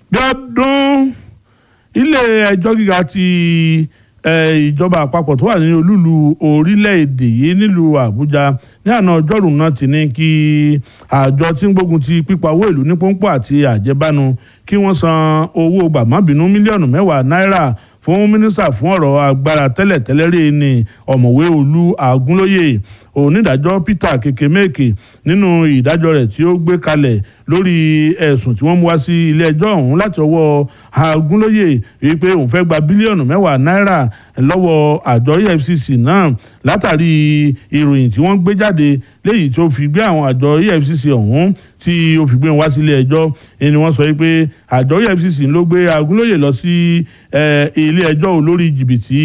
Bíọ́dún ilé ẹjọ́ gíga ti eh, ìjọba àpapọ̀ tó wà ní olúlu orílẹ̀-èdè yìí nílùú Àbújá ní àná ọjọ́rùú náà ti ní kí àjọ tí ń gbógun ti pípa owó ìlú ní pọ́npọ́ àti àjẹbánu kí wọ́n san owó gbàmọ́bínú mílíọ̀nù mẹ́wàá náírà fún mínísítà fún ọ̀rọ̀ agbára tẹ́lẹ̀tẹ́lẹ̀ rí ni ọ̀mọ̀wé olú àgúnlóye onídàájọ́ Peter Kekemeke nínú ìdájọ́ rẹ̀ tí ó gbé kalẹ̀ lórí ẹ̀sùn tí wọ́n mú wá sí ilé ẹjọ́ ọ̀hún láti ọwọ́ àgúnlóye wípé òun fẹ́ gba bílíọ̀nù mẹ́wàá náírà lọ́wọ́ àjọ EFCC náà látàrí ìròyìn tí wọ́n gbé jáde léyìí tó fi gbé àwọn àjọ EFCC ọ̀hún tí ó fi gbé wọn wá sílé ẹjọ́ ni wọ́n sọ pé àjọ EFCC ló gbé Agúnlóyè lọ sí ilé ẹjọ́ olórí jìbìtì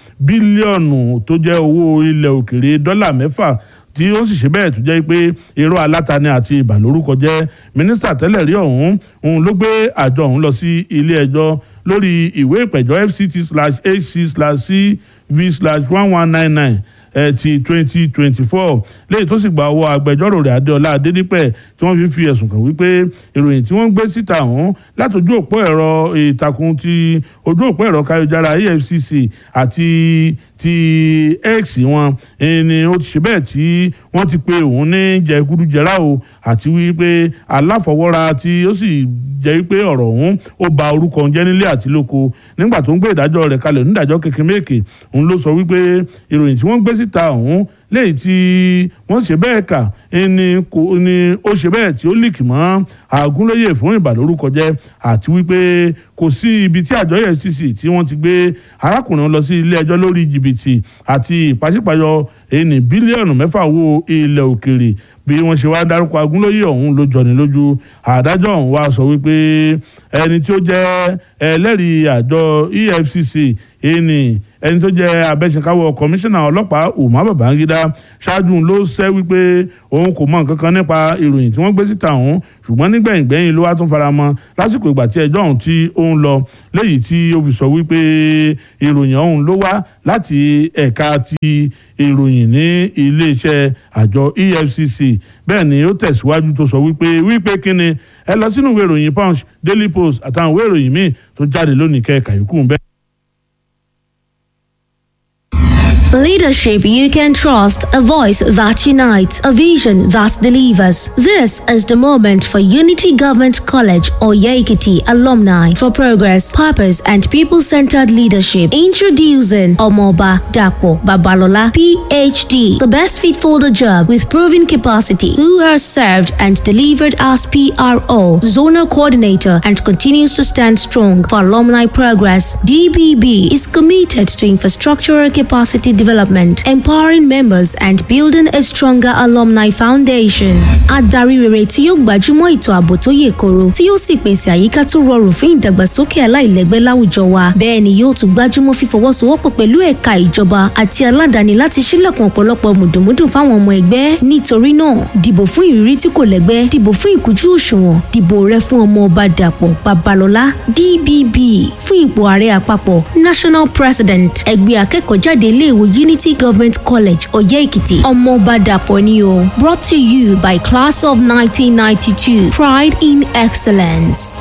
bílíọ̀nù tó jẹ́ owó ilẹ̀ òkèrè dọ́là mẹ́fà tí ó sì ṣe bẹ́ẹ̀ tó jẹ́ pé irọ́ alátani àti ìbàlórúkọ jẹ́ mínísítà tẹ́lẹ̀ rí ọ̀hún òun ló gbé àjọ ọ̀hún lọ sí ilé ẹjọ́ lórí ìwé ìpẹ̀jọ́ fct slash hc slash cv slash one one nine nine ti twenty twenty four léyìí tó sì gba ọwọ́ agbẹjọ́rò rẹ̀ adéọlá adédípẹ̀ tí wọ́n fi fi ẹ̀sùn kàn wípé ìròyìn tí wọ́n gbé síta ọ̀hún látòjú òpó ẹ̀rọ ìtàkùn ti ojú òpó ẹ̀rọ káyọ̀jára efcc àti ti x wọn ni ó ti ṣe bẹ́ẹ̀ tí wọ́n ti pe òun ní jẹgúdújẹrá o àti wípé aláfọwọ́ra tí ó sì jẹ́ wípé ọ̀rọ̀ ọ̀hún ó ba orúkọ jẹ́ nílé àti lóko nígbà tó ń gbé ìdájọ́ rẹ̀ kalẹ̀ onídàájọ́ Kekemeke òun ló sọ wípé ìròyìn tí wọ́n gbé síta ọ̀hún léyìí tí wọ́n ṣe bẹ́ẹ̀ kà ni ó ṣe bẹ́ẹ̀ tí ó líkì mọ́ Àgúnlóyè fún ìbàlórúkọ jẹ́ àti wípé kò sí ibi tí àjọ EFCC tí wọ́n ti gbé arákùnrin lọ sí ilé ẹjọ́ lórí jìbìtì àti ìpàṣípàyọ ẹni bílíọ̀nù mẹ́fà owó ilẹ̀ òkèrè bí wọ́n ṣe wá dárúkọ Agúnlóyè ọ̀hún ló jọni lójú adájọ́ ọ̀hún wá sọ wípé ẹni tí ó jẹ́ ẹlẹ́rìí àjọ EFCC ẹni ẹni tó jẹ́ abẹ́sẹ̀káwọ́ kọmíṣánná ọlọ́pàá Umar Babangida ṣáájú ló ṣẹ́ wípé òun kò mọ nǹkan kan nípa ìròyìn tí wọ́n gbé síta ọ̀hún ṣùgbọ́n nígbẹ̀yìngbẹ̀yìn ló wá tún fara mọ́ lásìkò ìgbà tí ẹjọ́ ọ̀hún tí ó ń lọ léyìí tí ó fi sọ wípé ìròyìn ọ̀hún ló wá láti ẹ̀ka ti ìròyìn ní iléeṣẹ́ àjọ EFCC bẹ́ẹ̀ ni ó tẹ̀síwájú tó sọ wípé wípé kíni ẹ lọ sínú ìwé ìròyìn Punch Daily Post àtàwọn ìwé ìròyìn míì tó jáde lónìí kẹ́ẹ̀ka yòókù bẹ́ẹ̀. Leadership you can trust, a voice that unites, a vision that delivers. This is the moment for Unity Government College or Yaikiti alumni for progress, purpose, and people centered leadership. Introducing Omoba Dapo Babalola, PhD, the best fit for the job with proven capacity, who has served and delivered as PRO, zonal coordinator, and continues to stand strong for alumni progress. DBB is committed to infrastructural capacity development, empowering members and building a stronger alumni foundation. Adarí rere tí yóò gbajúmọ̀ ètò ààbò tó yè koro tí yóò sì pèsè àyíká tó rọrùn fún ìdàgbàsókè aláìlẹ́gbẹ́ láwùjọ wa. Bẹ́ẹ̀ ni yóò tún gbajúmọ̀ fífọwọ́sowọ́pọ̀ pẹ̀lú ẹ̀ka ìjọba àti aládàáni láti ṣílẹ̀kùn ọ̀pọ̀lọpọ̀ mùdùmùdù fáwọn ọmọ ẹgbẹ́. Nítorí náà, dìbò fún ìrírí tí kò lẹ́gbẹ́, dìbò fún ìkújú òṣùwọ̀n, dìbò rẹ fún ọmọ ọba Dàpọ̀ Babalọ́lá DBB fún ipò ààrẹ àpapọ̀ National President ẹgbẹ́ akẹ́kọ̀ọ́jáde iléèwé Unity Government College Ọ̀yẹ́ Èkìtì ọmọọba Dàpọ̀ ni o brought to you by class of 1992 pride in excellence.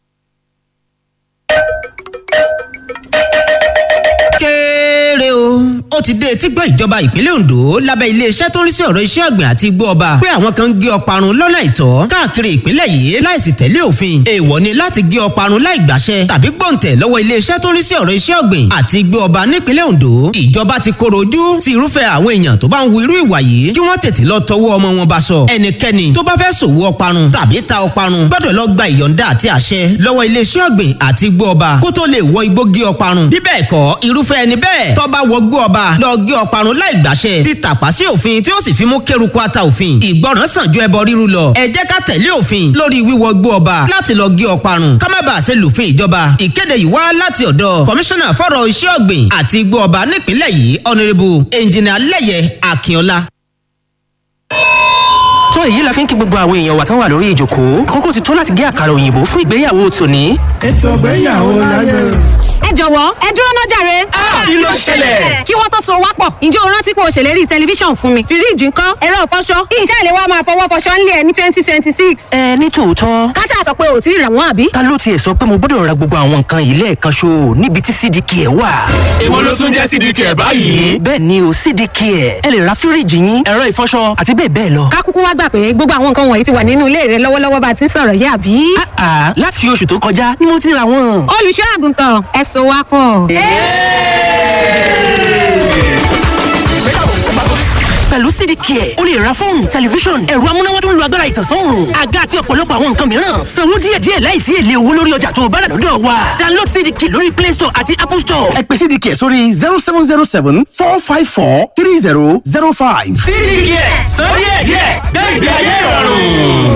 kéré o ó ti dé etí gbọ́ ìjọba ìpínlẹ̀ Ondo lábẹ́ iléeṣẹ́ tó ń rí sí ọ̀rọ̀ iṣẹ́ ọ̀gbìn àti igbó ọba pé àwọn kan ń gé ọparun lọ́nà ìtọ́ káàkiri ìpínlẹ̀ yìí láìsí tẹ̀lé òfin èèwọ̀ ni láti gé ọparun láì gbàṣẹ tàbí gbọ̀ǹtẹ̀ lọ́wọ́ iléeṣẹ́ tó ń rí sí ọ̀rọ̀ iṣẹ́ ọ̀gbìn àti igbó ọba nípínlẹ̀ Ondo ìjọba ti koro ojú sí irúfẹ́ àwọn èèyàn tó bá ń wu irú ìwà yìí kí wọ́n tètè lọ tọwọ́ ọmọ wọn bá sọ ẹnikẹ́ni tó bá fẹ́ ṣòwò ọparun tàbí ta ọparun gbọ́dọ̀ lọ gba ìyọ̀ǹda àti àṣẹ lọ́wọ́ iléeṣẹ́ ọ̀gbìn àti igbó ọba kó tó lè wọ igbó gé ọparun bí bẹ́ẹ̀ kọ́ irúfẹ́ ẹni bẹ́ẹ̀ tó bá wọ igbó ọba lọ gé ọparun láì gbàṣẹ ti tàpá sí òfin tí ó sì fi mú kéruku ata òfin ìgbọràn sàn ju ẹbọ ríru lọ ẹ jẹ́ ká tẹ̀lé òfin lórí wíwọ igbó ọba láti lọ gé ọparun ká má bàa ṣe lùfin ìjọba ìkéde yìí wá láti ọ̀dọ̀ kọmíṣánná fọ́rọ̀ iṣẹ́ ọ̀gbìn àti igbó ọba nípìnlẹ̀ yìí ọ̀nẹ́rẹ́bù ẹnjìnà lẹ́yẹ akínọlá tó èyí la fi ń kí gbogbo àwọn èèyàn wa tán wà lórí ìjókòó àkókò ti tó láti gé àkàrà òyìnbó fún ìgbéyàwó tòní. ètò ìgbéyàwó láyé. ẹ jọ̀wọ́ ẹ dúró náà jàre. kí ló ṣẹlẹ̀? kí wọ́n tó so wá pọ̀ ǹjẹ́ o rántí pé o ṣèlérí tẹlifíṣàn fún mi fíríìjì ńkọ́ ẹ̀rọ ìfọṣọ kí iṣẹ́ ìléwọ́ máa fọwọ́ fọṣọ ńlẹ̀ ẹ̀ ní twenty twenty six. ẹ ní tòótọ́ káṣá sọ pé ò tí ì rà wọ́n àbí. ta ló tiẹ̀ sọ pé mo gbọ́dọ̀ ra gbogbo àwọn nǹkan yìí lẹ́ẹ̀kan ṣo níbi tí cdk ẹ̀ wà. èwo ló tún jẹ́ cdk ẹ̀ báyìí. bẹ́ẹ̀ ni o cdk ẹ̀ ẹ lè ra fíríìjì yín ẹ̀rọ ìfọṣọ àti bẹ́ẹ̀ bẹ́ẹ̀ lọ. ká kúkú wá gbà pé gbogbo àwọn nǹkan wọ̀nyí ti wà nínú ilé rẹ lọ́wọ́lọ́wọ́ bá a ti ń sọ̀rọ̀ yìí àbí. àà láti oṣù tó kọjá ni mo ti ra wọn. olùṣọ́ àgùntàn ẹ so wá pọ̀. pẹ̀lú cdk ẹ̀ o lè ra fóònù tẹlifíṣọ̀n ẹ̀rọ amúnáwá tó ń lo agbára ìtànsán òòrùn àga àti ọ̀pọ̀lọpọ̀ àwọn nǹkan mìíràn sanwó díẹ̀díẹ̀ láìsí èlé owó lórí ọjà tó o bá rà lọ́dọ̀ wa download cdk lórí play store àti apple store. ẹ pè cdk sórí zero seven zero seven four five four three zero zero five. cdk sọ díẹ̀ díẹ̀ gbé ìgbé ayé ìrọ̀rùn.